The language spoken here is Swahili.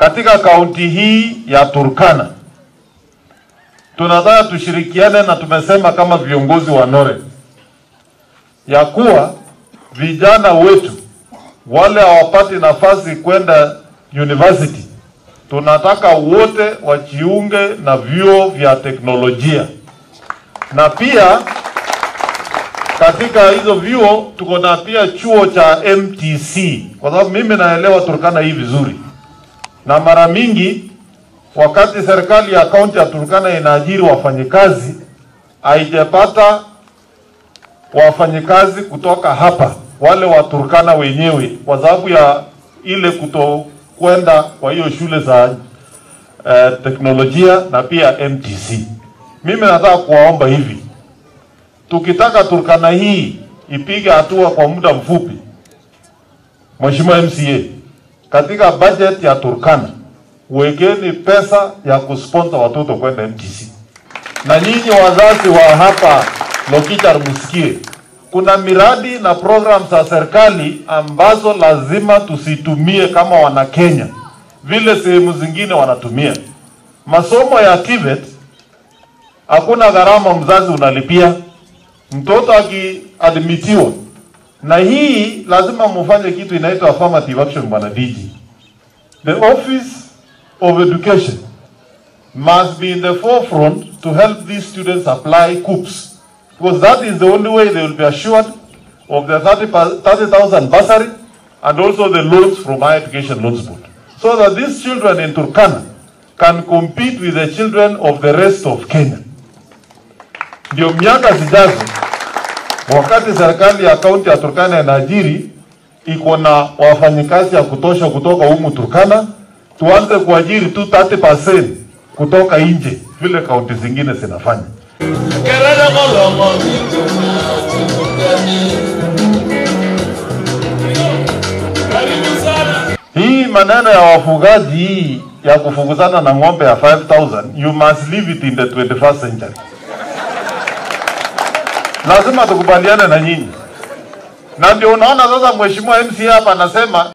katika kaunti hii ya Turkana tunataka tushirikiane, na tumesema kama viongozi wa NORE ya kuwa vijana wetu wale hawapati nafasi kwenda university, tunataka wote wajiunge na vyuo vya teknolojia, na pia katika hizo vyuo tuko na pia chuo cha MTC, kwa sababu mimi naelewa Turkana hii vizuri, na mara mingi wakati serikali ya kaunti ya Turkana inaajiri wafanyikazi haijapata wafanyikazi kutoka hapa wale wa Turkana wenyewe, kwa sababu ya ile kutokwenda kwa hiyo shule za eh, teknolojia na pia MTC. Mimi nataka kuwaomba hivi, tukitaka Turkana hii ipige hatua kwa muda mfupi, Mheshimiwa MCA, katika budget ya Turkana wekeni pesa ya kusponsor watoto kwenda MTC. Na nyinyi wazazi wa hapa Lokichar msikie, kuna miradi na program za serikali ambazo lazima tusitumie kama wana Kenya vile sehemu zingine wanatumia. Masomo ya TVET hakuna gharama mzazi unalipia mtoto akiadmitiwa, na hii lazima mufanye kitu inaitwa affirmative action, bwana DG. The office of education must be in the forefront to help these students apply COOPs because that is the only way they will be assured of the 30,000 30, bursary and also the loans from Higher Education Loans Board so that these children in Turkana can compete with the children of the rest of Kenya. Ndio miaka zijazo, wakati serikali ya kaunti ya Turkana inaajiri iko na wafanyikazi ya kutosha kutoka humu Turkana, tuanze kuajiri tu 30% kutoka nje vile kaunti zingine zinafanya. Hii maneno ya wafugaji hii ya kufukuzana na ng'ombe ya 5000 you must leave it in the 21st century. Lazima tukubaliane na nyinyi, na ndio unaona sasa mheshimiwa MCA hapa anasema